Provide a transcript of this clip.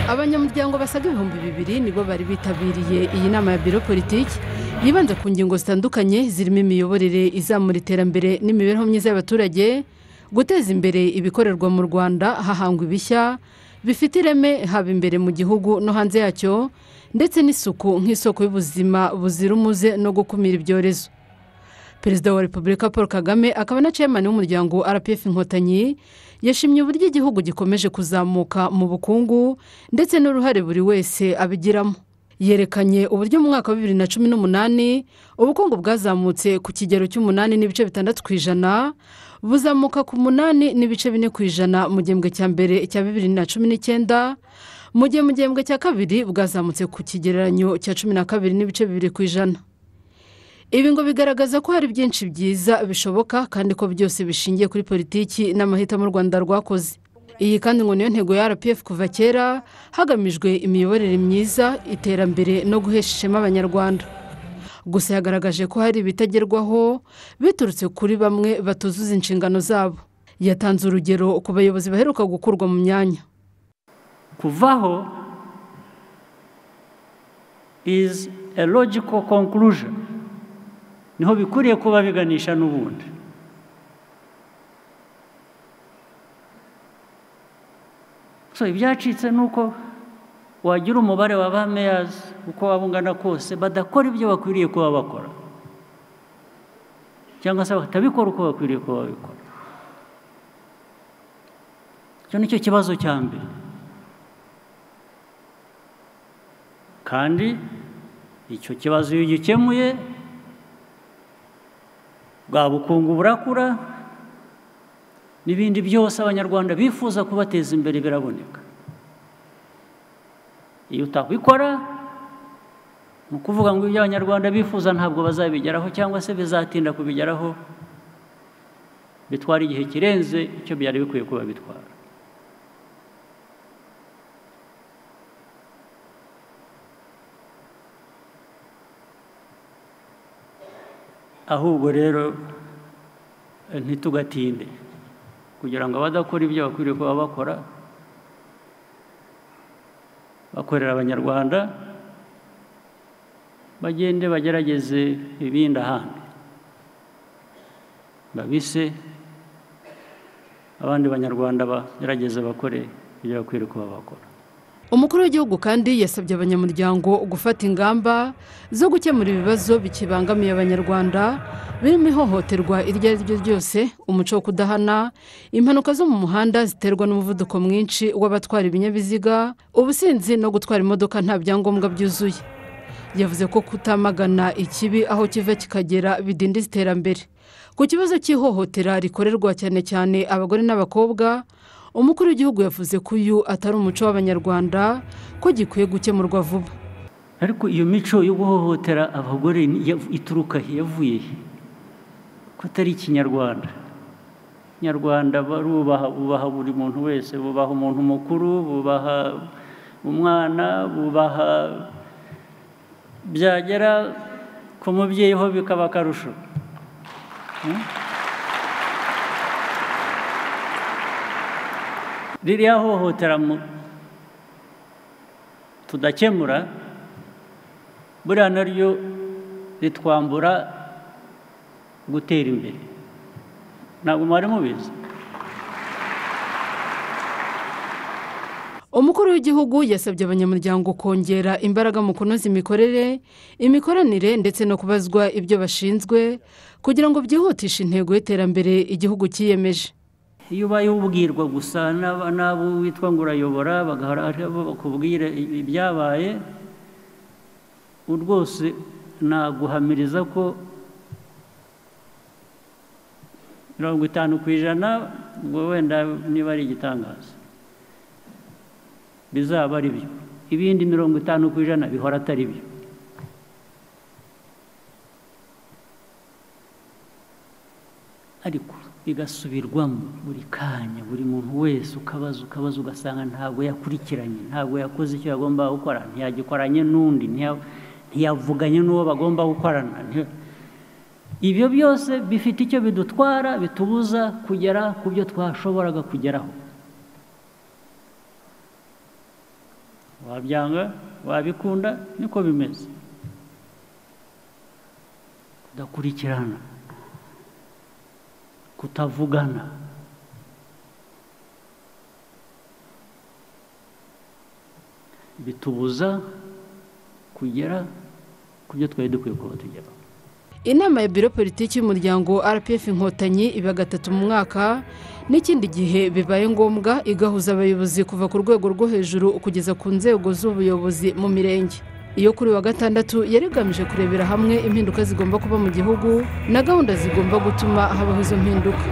abanyamuryango basaga ibihumbi bibiri nibo bari bitabiriye iyi nama ya biro politiki yibanze ku ngingo zitandukanye zirimo imiyoborere izamura iterambere n'imibereho myiza y'abaturage guteza imbere ibikorerwa mu rwanda hahangwa ibishya bifite ireme haba imbere mu gihugu no hanze yacyo ndetse n'isuku nk'isoko y'ubuzima buzira umuze no gukumira ibyorezo perezida wa repubulika paul kagame akaba na chairman w'umuryango rpf inkotanyi yashimye uburyo igihugu gikomeje kuzamuka mu bukungu ndetse n'uruhare buri wese abigiramo yerekanye uburyo mu mwaka wa bibiri na cumi n'umunani ubukungu bwazamutse ku kigero cy'umunani n'ibice bitandatu ku ijana buzamuka ku munani n'ibice bine ku ijana mu gihembwe cya mbere cya bibiri na cumi n'icyenda mu gihe mu gihembwe cya kabiri bwazamutse ku kigereranyo cya cumi na kabiri n'ibice bibiri ku ijana ibi ngo bigaragaza ko hari byinshi byiza bishoboka kandi ko byose bishingiye kuri politiki n'amahitamo u rwanda rwakoze iyi kandi ngo niyo ntego ya rpf kuva kera hagamijwe imiyoborere myiza iterambere no guhesha ishema abanyarwanda gusa yagaragaje ko hari ibitagerwaho biturutse kuri bamwe batuzuza inshingano zabo yatanze urugero ku bayobozi baheruka gukurwa mu myanya kuvaho izi a logical conclusion niho bikwiriye kuba biganisha n'ubundi so ibyacitse ni uko wagira umubare wa ba meyazi uko waba ungana kose badakora ibyo bakwiriye kuba bakora cyangwa se batabikora uko bakwiriye kuba babikora icyo ni cyo kibazo cya mbere kandi icyo kibazo iyo ugikemuye bwa bukungu burakura n'ibindi byose abanyarwanda bifuza kubateza imbere biraboneka iyo utabikora ni ukuvuga ngo ibyo abanyarwanda bifuza ntabwo bazabigeraho cyangwa se bizatinda kubigeraho bitwara igihe kirenze icyo byari bikwiye kuba bitwara ahubwo rero ntitugatinde kugira ngo abadakora ibyo bakwiriye kuba bakora bakorera abanyarwanda bagende bagerageze ibindi ahandi babise abandi banyarwanda bagerageze bakore ibyo bakwiriye kuba bakora umukuru w'igihugu kandi yasabye abanyamuryango gufata ingamba zo gukemura ibibazo bikibangamiye abanyarwanda birimo ihohoterwa iryo ari ryo ryose umuco wo kudahana impanuka zo mu muhanda ziterwa n'umuvuduko mwinshi w'abatwara ibinyabiziga ubusinzi no gutwara imodoka nta byangombwa byuzuye yavuze ko kutamagana ikibi aho kiva kikagera bidindiza iterambere ku kibazo cy'ihohotera rikorerwa cyane cyane abagore n'abakobwa umukuru w'igihugu yavuze ko uyu atari umuco w'abanyarwanda ko gikwiye gukemurwa vuba ariko iyo mico yo guhohotera abagore ituruka he yavuye he ko atari ikinyarwanda nyarwanda bubaha buri muntu wese bubaha umuntu mukuru bubaha umwana bubaha byagera ku mubyeyi ho bikaba akarusho ririya hohotera tudakemura buriya naryo ritwambura gutera imbere ntabwo mwari mubizi umukuru w'igihugu yasabye abanyamuryango kongera imbaraga mu kunoza imikorere imikoranire ndetse no kubazwa ibyo bashinzwe kugira ngo byihutishe intego y'iterambere igihugu cyiyemeje iyo ubaye ubwirwa gusa n'abo witwa ngo urayobora bakubwira ibyabaye rwose naguhamiriza ko mirongo itanu ku ijana ubwo wenda niba ari igitangaza bizaba ari byo ibindi mirongo itanu ku ijana bihora atari byo ariko bigasubirwamo buri kanya buri muntu wese ukabaza ukabaza ugasanga ntabwo yakurikiranye ntabwo yakoze icyo yagomba gukora ntiyagikoranye n'undi ntiyavuganye n'uwo bagomba gukorana ibyo byose bifite icyo bidutwara bitubuza kugera ku byo twashoboraga kugeraho wabyanga wabikunda niko bimeze kudakurikirana kutavugana bitubuza kugera ku byo twari dukwiye kuba tugeraho inama ya biro politiki y'umuryango rpf inkotanyi iba gatatu mu mwaka n'ikindi gihe bibaye ngombwa igahuza abayobozi kuva ku rwego rwo hejuru kugeza ku nzego z'ubuyobozi mu mirenge iyo kuri wa gatandatu yari igamije kurebera hamwe impinduka zigomba kuba mu gihugu na gahunda zigomba gutuma habaho izo mpinduka